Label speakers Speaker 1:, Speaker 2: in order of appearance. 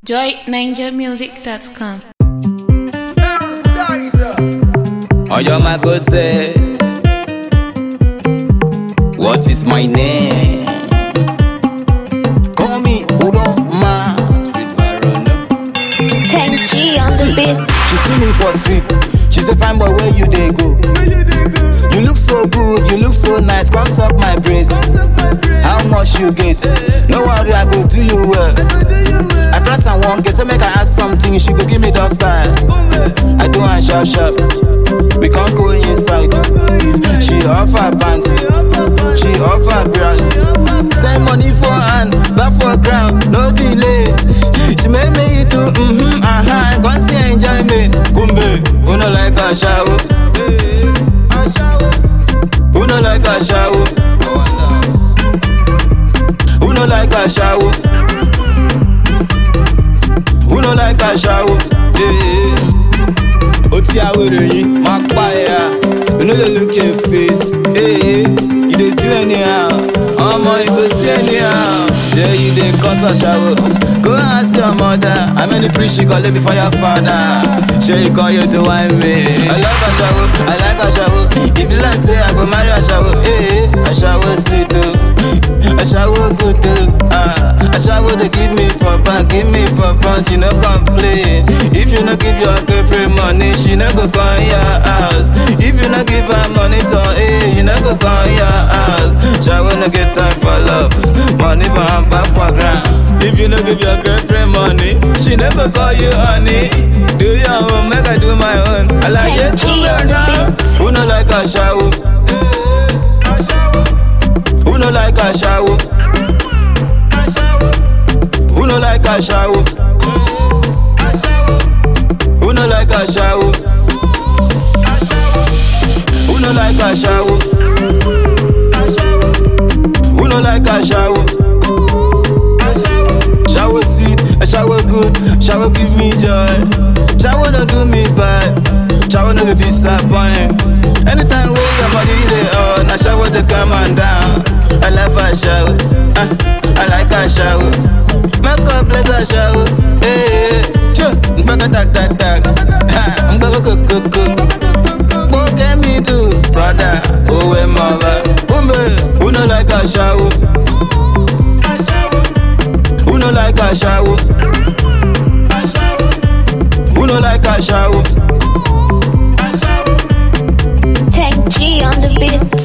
Speaker 1: joyninjamusic.com.
Speaker 2: Oyo Mako say, What is my name? Call me Udoma. Street Barono.
Speaker 3: 10G on the beat.
Speaker 2: She see me for street. She say, Fine boy, where you dey go? You look so good, you look so nice. Cross up my brace. How much you get? No worry, I go do you well. I press and one get say make I ask something. She go give me that style. I do and sharp sharp. We can't go inside. She offer pants. She offer bras. Send money for hand, back for ground, no delay. She make me do mm-hmm, uh-huh. Come see enjoyment. Kumbe, who no like a shower? Who no like a shower? Who no like a shower? Who no like a shower? Yeah. Oti awere yin, ma pa ya. You no dey look your face. Hey, you dey do anyhow. Omo, you go see anyhow. Shey you dey cause a shower. Go ask your mother. How many free she go lay before your father? Shey you come here to whine me. I like a shower, I like a shower. If you like say I go marry a shower. Hey, a shower sweet too. A shower good too. Ah, a shower they give me for back, give me for front. You no complain. If you no give your girlfriend money, she no go come your house. If you no give her money to eh, she no go come your house. Shower no get time for love, money for hand back for ground. If you no give your girlfriend money, she no go call you honey. Do your own, make I do my own. I like it to
Speaker 3: G on the
Speaker 2: now.
Speaker 3: beat.
Speaker 2: Who no like a shower? Who no like a shower? Who no like a shower? Who no like a shower? Who no like a shower? Who no like a shower? Shower sweet, a shower good, shower give me joy. Shower don't do me bad, shower no dey disappoint. Anytime wey your body dey on, na shower dey come and down. I love a shower, ah, I like a shower. Make up bless a shower, hey, sure. Mgbaka tak tak tak, ha, mgbaka koko koko. What can me do, brother? Oh, and mother, woman, who no like a shower? Who no like a shower? Who no like a shower?
Speaker 3: 10G on the beat.